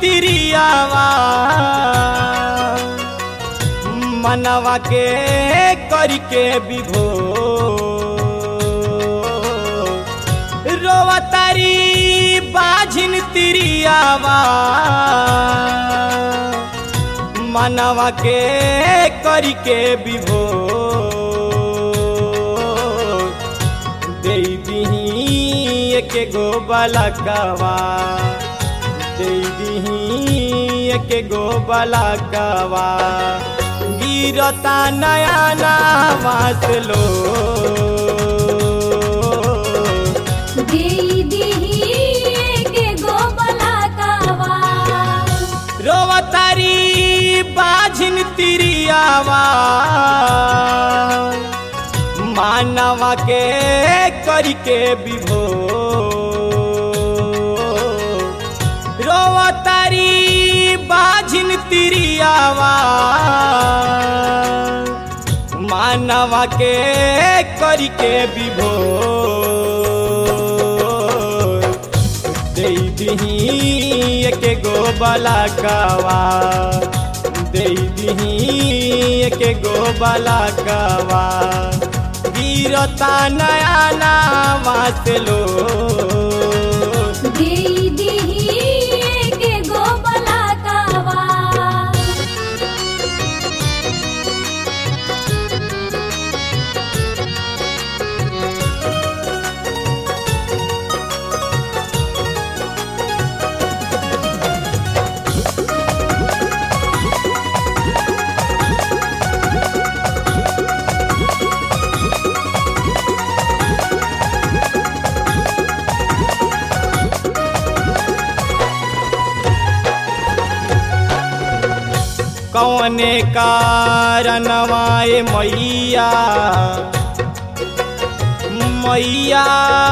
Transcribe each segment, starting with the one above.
तिरियावा मनवा के करके विभो रोवतारी बाझिन तिरियावा मनवा के करके विभो दे दीही एक गो बलकवा दे दीही एक गो बलकवा गिरता नया नामास लो देई दिही एके गो बलाकावा रोवतारी बाझिन तिरियावा मानवा के करके विभो रोवतारी बाझिन तिरियावा मानवा के करके विभो दे दीही एक गो बलाकवा दे दीही एक गो बलाकवा गिरता नया नामास लो देई दिही एके गो बलाकावा कौने कारणवाए मैया मैया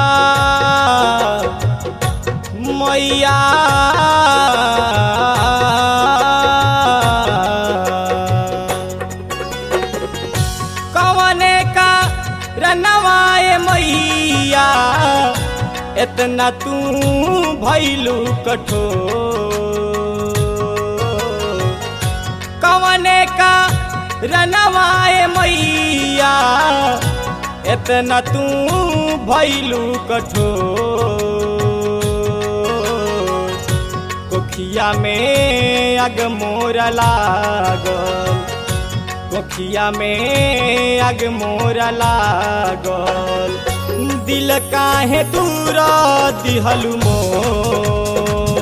मैया कौने का रनवाए मैया इतना तू भैलू कठोर कवने का रनवाए मैया इतना तू भैलू कठोर कोखिया में अग मोर लागल कोखिया में अग मोर लागल दिल काहे दूर दिहलु मोर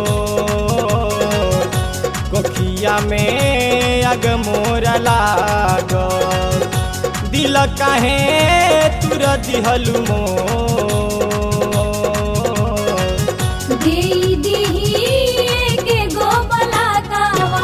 कोखिया में अग मोर लागल दिल काहे तुर दिहलु मोर देई दिही एके गो बलाकावा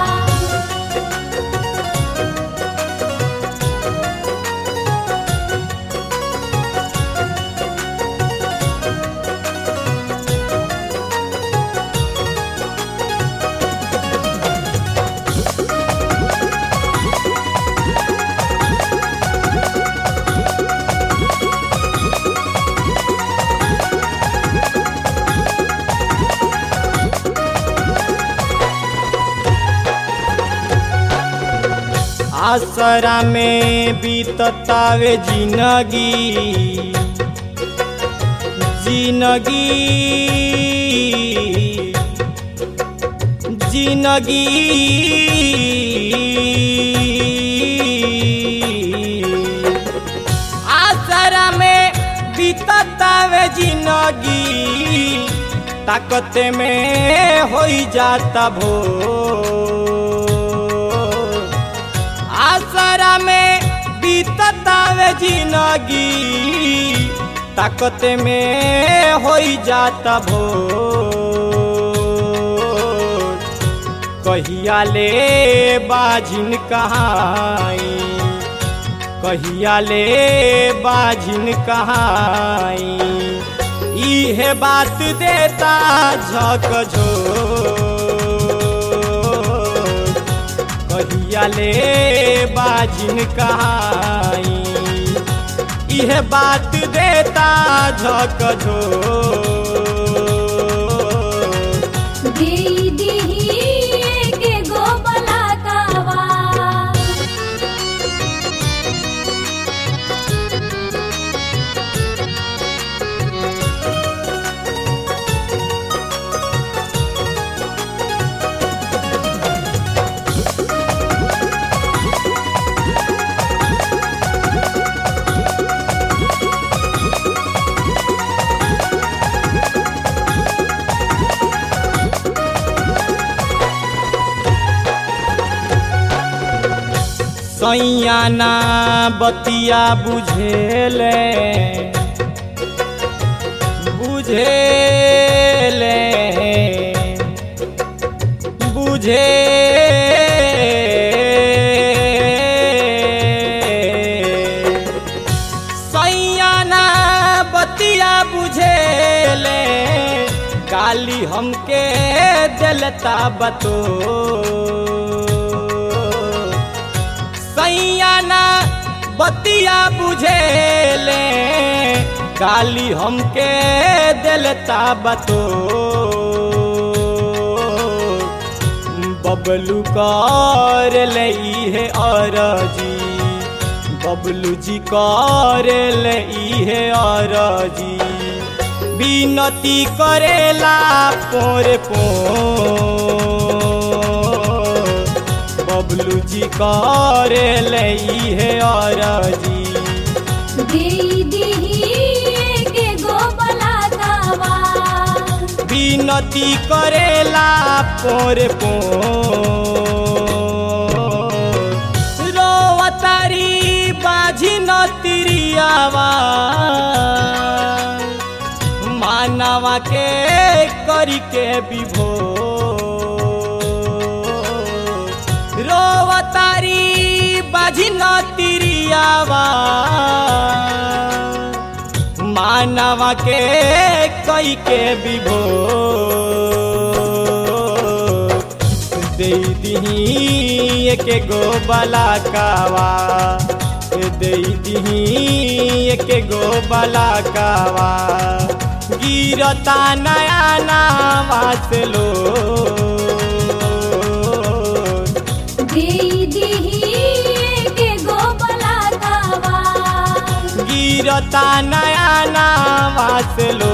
आसरा में बीततावे जिंदगी जिंदगी जिंदगी आसरा में बीततावे जिंदगी ताकत में होई जाता भो आसरा में बीततावे जिंदगी ताकत में होई जाता भो कहिया ले बाझिन कहाई कहिया ले बाझिन कहाई इहे बात देता झक झो कहिया ले बाझिन कहाई इहे बात देता झक झो देई दिही सैयाना बतिया बुझेले बुझेले बुझे सैयाना बतिया बुझेले काली हमके दिलता बतो सैयाना बतिया बुझेले काली हमके दिलता बतो बबलू कर लई है अरजी बबलू जी कर लई है अरजी विनती करेला पोर पो बबलू जी कर लई है अरजी देई दिही एके गो बलातावा विनती करेला पोर पो रोवतारी बाझी न तिरियावा मानवा के करी के विभो रोवतारी बाझी न तिरियावा मानवा के कई के विभो दे दही के गो बलाकावा दे दही के गो बलाकावा गिरता नया नावा से लो देई दिही एके गो बलातावा गिरता नया नावा से लो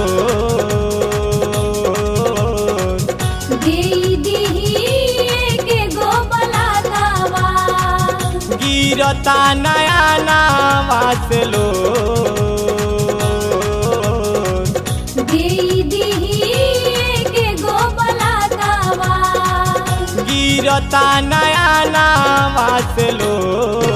देई दिही एके गो बलातावा गिरता नया नावा से लो देई दिही एके गो बलातावा गिरता नया नावा से लो